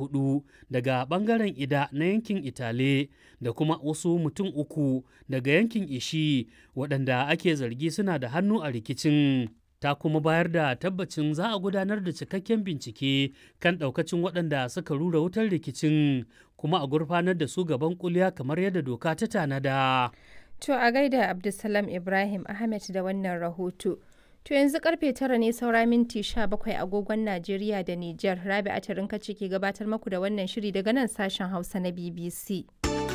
hudu daga bangaren ida na yankin itale da kuma wasu mutum uku daga yankin ishi waɗanda ake zargi suna da hannu a rikicin ta kuma bayar da tabbacin za a gudanar da cikakken bincike kan ɗaukacin waɗanda suka rura wutar rikicin kuma a gurfanar da su gaban kuliya kamar yadda doka ta tanada. To a gaida Abdulsalam Ibrahim Ahmed da wannan rahoto. To yanzu karfe tara ne saura minti bakwai agogon Najeriya da Nijar. Rabi Atarin kace ke gabatar maku da wannan shiri daga nan sashen Hausa na BBC.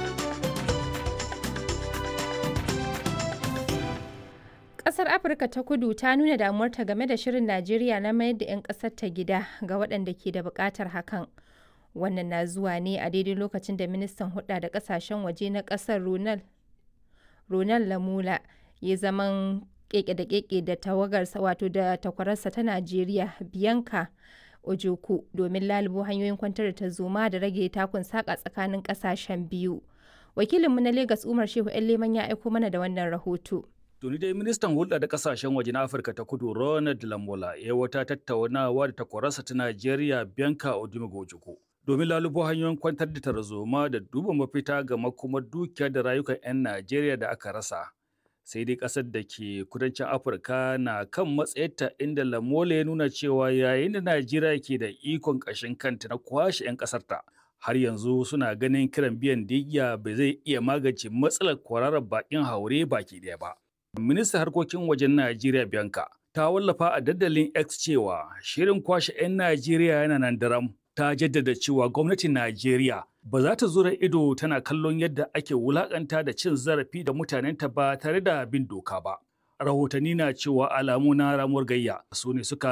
Ƙasar Afirka ta kudu ta nuna damuwarta game da shirin Najeriya na mayar da 'yan ƙasar ta gida ga waɗanda ke da buƙatar hakan. Wannan na zuwa ne a daidai lokacin da ministan hudda da ƙasashen waje na ƙasar Ronald Ronald Lamula ya zaman keke da keke da tawagarsa wato da takwararsa ta Najeriya Bianca Ojoku domin lalubo hanyoyin kwantar da tarzoma da rage takun saka tsakanin kasashen biyu. Wakilinmu na Legas Umar Shehu Leman ya aiko mana da wannan rahoto. Tuni dai ministan hulɗa da kasashen waje na Afirka ta kudu Ronald Lamola ya wata tattaunawa da takwararsa ta Najeriya Bianca Odimogo Ojukwu. domin lalubo hanyoyin kwantar da tarzoma da duba mafita ga makomar dukiya da rayukan 'yan Najeriya da aka rasa. Sai dai ƙasar da ke kudancin Afirka na kan matsayarta inda Lamola ya nuna cewa yayin da Najeriya ke da ikon ƙashin kanta na kwashe 'yan ƙasarta. Har yanzu suna ganin kiran biyan digya bai zai iya magance matsalar kwararar baƙin haure baki ɗaya ba. Ministan harkokin wajen Najeriya Bianca ta wallafa a dandalin X cewa shirin kwashe 'yan Najeriya yana nan daram. ta jaddada cewa gwamnatin Najeriya ba za ta zura ido tana kallon yadda ake wulakanta da cin zarafi da mutanenta ba tare da bin doka ba. Rahotanni na cewa alamu na ramuwar gayya su ne suka